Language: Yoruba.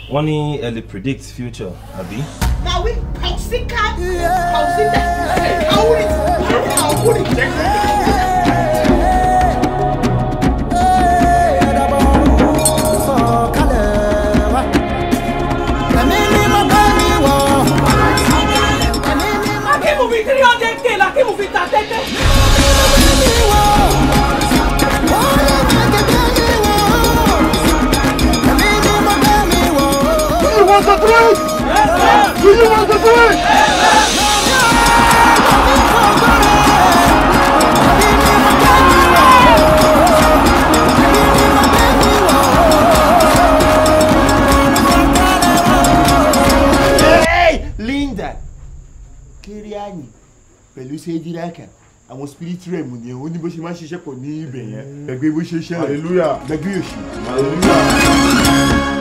wọ́n ní ẹ lè predict future àbí. na we pausika pausika kawuri kawuri Akímù fi three hundred k l'Akímù fi ta tẹ́tẹ́. you want the truth? Yes, sir. Do you want the truth? Hey, Linda Kiriani pẹ̀lú Sejiraka àwọn spirit realm ni ó ní bó ṣe máa ń ṣiṣẹ́ pọ̀ ní ibẹ̀ yẹn gbẹgbẹ́ bó ṣe ṣẹlẹ̀ Hallelujah. gbẹgbẹ́ òṣì. Hallelujah.